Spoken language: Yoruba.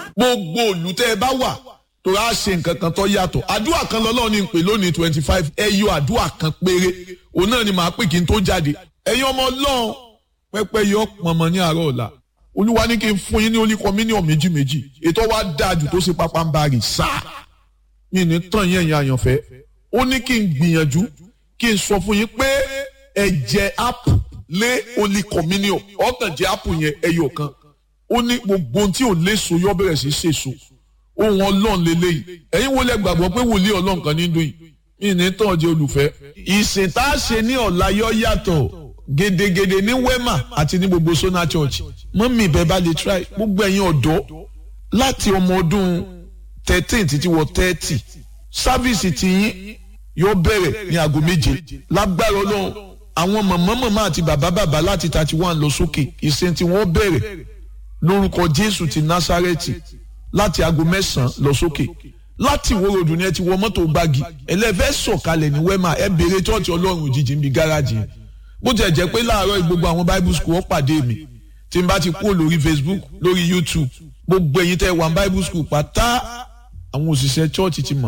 gbogbo òlù tẹ́ ẹ bá wà tó rà ṣe nǹkan kan tó yàtọ̀ àdúrà kan lọ́lọ́run ní pè lónìí twenty five ẹ yọ àdúrà kan péré òun náà ni màá pè kí n tó jáde ẹ̀yin ọmọ ọlọ́run pẹ́pẹ́ yọ pọnmọ ní àárọ̀ ọ̀la olúwa ní kí n fún yín ní oníkan mílíọ̀nù méjì méjì ètò wa dáa jù tó ṣe pápá ń bari sáà mi ní tàn yín ẹ̀yin àyànfẹ́ ó ní kí n gbìyànjú kí n sọ fún yín pé ẹ̀jẹ̀ app lé oníkan mílíọ̀nù ọ̀kàn jẹ́ app yẹn ẹyọ kan ó ní gbogbo ohun tí ò léso yọ bẹ̀rẹ̀ sí ṣèso ohun ọlọ́run lélẹ́yìí ẹ̀yin wo lẹ gbàgbọ́ pé wòlíì ọlọ́run kan ní dùn yìí mi ní tàn jẹ́ olùfẹ́. ìsìn tá a ṣe ní ọ̀la yọ yàtọ̀ gedegede ní wema àti ní gbogbo sona church mọ́mí ìbẹ́ bá lè try gbogbo ẹ̀yin ọ̀dọ́ láti ọmọ ọdún thirteen títí wọ thirty sáfíìsì tiyín yóò bẹ̀rẹ̀ ní aago méje lágbára ọlọ́run àwọn màmá màmá àti bàbá bàbá láti thirty one lọ sókè ìsìn tí wọ́n bẹ̀rẹ̀ lórúkọ jésù ti násárẹ́tì láti aago mẹ́sàn-án lọ sókè láti ìwó ròdù ni ẹ ti wọ mọ́tò gbági ẹlẹ́fẹ́ sọ̀kalẹ̀ ní wema ẹ béèrè tọ́ọ̀tì ọlọ́run òjijì ń bi gáràjì yẹn bó tiẹ̀ jẹ́ pé láàárọ̀ gbogbo àwọn bible school wọ́n pàdé mi tí n bá ti kúrò lórí facebook lórí youtube gbogbo ẹ̀yin tẹ́ wà bible school pátá àwọn òṣìṣẹ́ church ti mọ̀